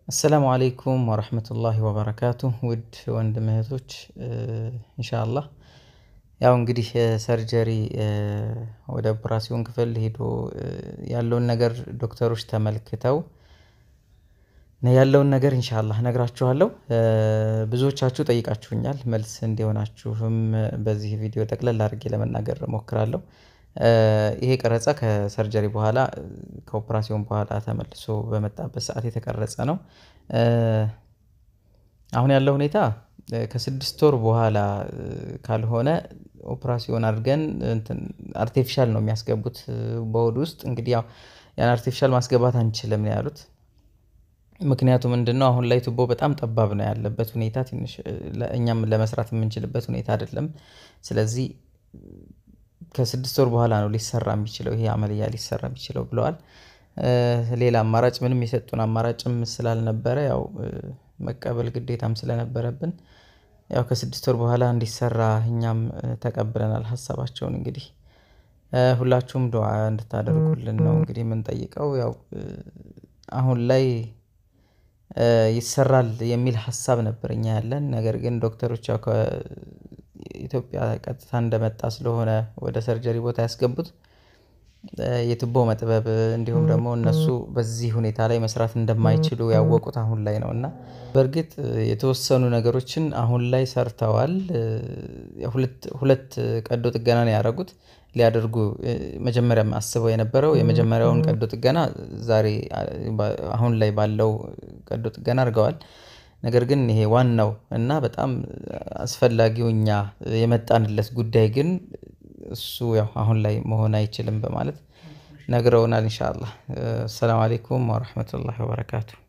አሰላሙ አለይኩም ወረህመቱላሂ ወበረካቱ ውድ ወንድም እህቶች ኢንሻአላህ ያው እንግዲህ ሰርጀሪ ወደ ኦፕራሲዮን ክፍል ሄዶ ያለውን ነገር ዶክተሮች ተመልክተው ያለውን ነገር ኢንሻአላህ እነግራችኋለሁ። ብዙዎቻችሁ ጠይቃችሁኛል መልስ እንዲሆናችሁም በዚህ ቪዲዮ ጠቅለል አድርጌ ለመናገር እሞክራለሁ። ይሄ ቀረጻ ከሰርጀሪ በኋላ ከኦፕራሲዮን በኋላ ተመልሶ በመጣበት ሰዓት የተቀረጸ ነው። አሁን ያለው ሁኔታ ከስድስት ወር በኋላ ካልሆነ ኦፕራሲዮን አድርገን እንትን አርቴፊሻል ነው የሚያስገቡት በሆድ ውስጥ እንግዲህ ያው ያን አርቴፊሻል ማስገባት አንችልም ነው ያሉት። ምክንያቱ ምንድነው? አሁን ላይ ቱቦ በጣም ጠባብ ነው ያለበት ሁኔታ ትንሽ እኛም ለመስራት የምንችልበት ሁኔታ አይደለም። ስለዚህ ከስድስት ወር በኋላ ነው ሊሰራ የሚችለው ይሄ አመልያ ሊሰራ የሚችለው ብለዋል። ሌላ አማራጭ ምንም የሰጡን አማራጭም ስላልነበረ ያው መቀበል ግዴታም ስለነበረብን ያው ከስድስት ወር በኋላ እንዲሰራ እኛም ተቀብለናል ሀሳባቸውን እንግዲህ ሁላችሁም ዱዓ እንድታደርጉልን ነው እንግዲህ የምንጠይቀው ያው አሁን ላይ ይሰራል የሚል ሀሳብ ነበር እኛ ያለን ነገር ግን ዶክተሮች ያው ከኢትዮጵያ ቀጥታ እንደመጣ ስለሆነ ወደ ሰርጀሪ ቦታ ያስገቡት የቱቦ መጥበብ እንዲሁም ደግሞ እነሱ በዚህ ሁኔታ ላይ መስራት እንደማይችሉ ያወቁት አሁን ላይ ነው። እና በርግጥ የተወሰኑ ነገሮችን አሁን ላይ ሰርተዋል። ሁለት ሁለት ቀዶ ጥገና ነው ያደረጉት ሊያደርጉ መጀመሪያም አስበው የነበረው የመጀመሪያውን ቀዶ ጥገና ዛሬ አሁን ላይ ባለው ቀዶ ጥገና አድርገዋል። ነገር ግን ይሄ ዋናው እና በጣም አስፈላጊው እኛ የመጣንለት ጉዳይ ግን እሱ ያው አሁን ላይ መሆን አይችልም በማለት ነግረውናል። ኢንሻአላህ ሰላም አለይኩም ወረህመቱላሂ ወበረካቱ